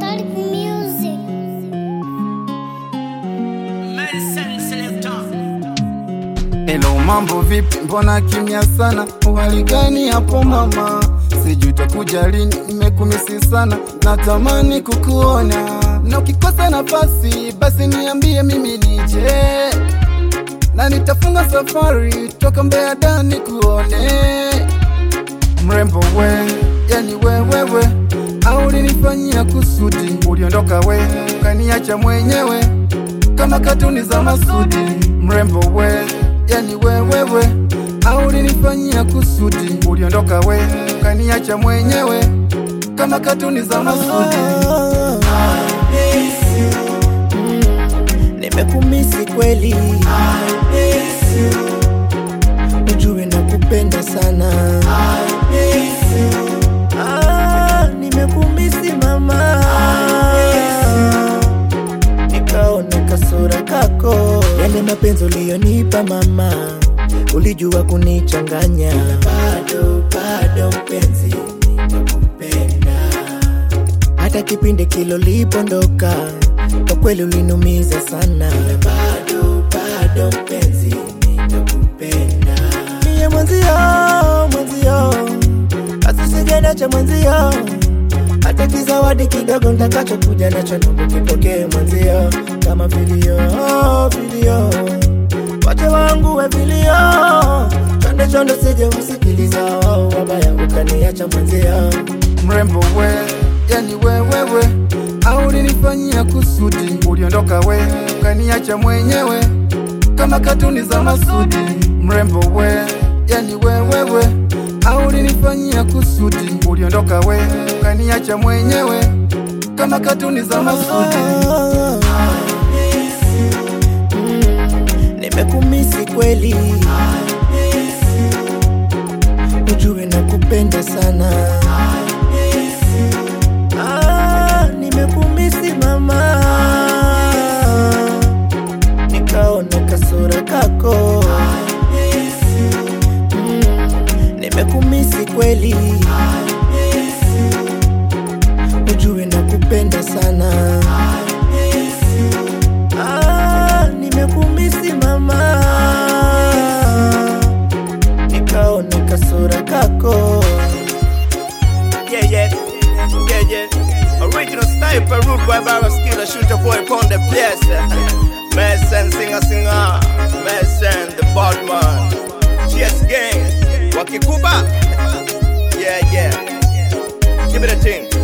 music. Hello, mambo vipi? Mbona kimya sana? Uhali gani hapo mama? Sijui utakuja lini, nimekumisi sana, natamani kukuona, na ukikosa nafasi basi niambie mimi nije, na nitafunga safari toka Mbeya Dar kuone mrembo we, yani wewewe, au ulinifanyia kusudi? Uliondoka we ukaniacha mwenyewe kama katuni za Masudi. Mrembo we, yani wewewe, au ulinifanyia kusudi? Uliondoka we ukaniacha mwenyewe kama katuni za Masudi. Nimekumisi kweli, ujue nakupenda sana. Ah, nimekumisi mama, nikaona kasura kako, yale mapenzi uliyonipa mama, ulijua kunichanganya. Bado bado mpenzi, nakupenda hata kipindi kilo lipondoka, kwa kweli ulinumiza sana. Bado bado mpenzi, ninakupenda mie mwenzio, mwenzio, asisijenda cha mwenzio, hata kizawadi kidogo ntakachokuja nacho ndugu kipokee mwenzio, kama vilio vilio, wache wangu we vilio, chonde chonde sije usikiliza wabaya ukaniacha mwenzio Mrembo we, yani wewewe, au ulinifanyia kusudi? Uliondoka we ukaniacha mwenyewe kama katuni za Masudi. Mrembo we, yani wewewe, au ulinifanyia kusudi? Uliondoka we ukaniacha mwenyewe kama katuni za Masudi. Nimekumisi kweli, ujue nakupenda sana. Ah, nimekumisi mama, nikaona kasura kako. Mm, Nimekumisi kweli, ujue nakupenda sana. Ah, nimekumisi mama, nikaona kasura kako. Yeah, yeah, yeah, yeah. Original sniper, rude boy, barrel skiller, shooter boy, upon the place. Mason, singer, singer. Mason, the bad man. GS gang. Wakikuba. Yeah, yeah. Give me the thing.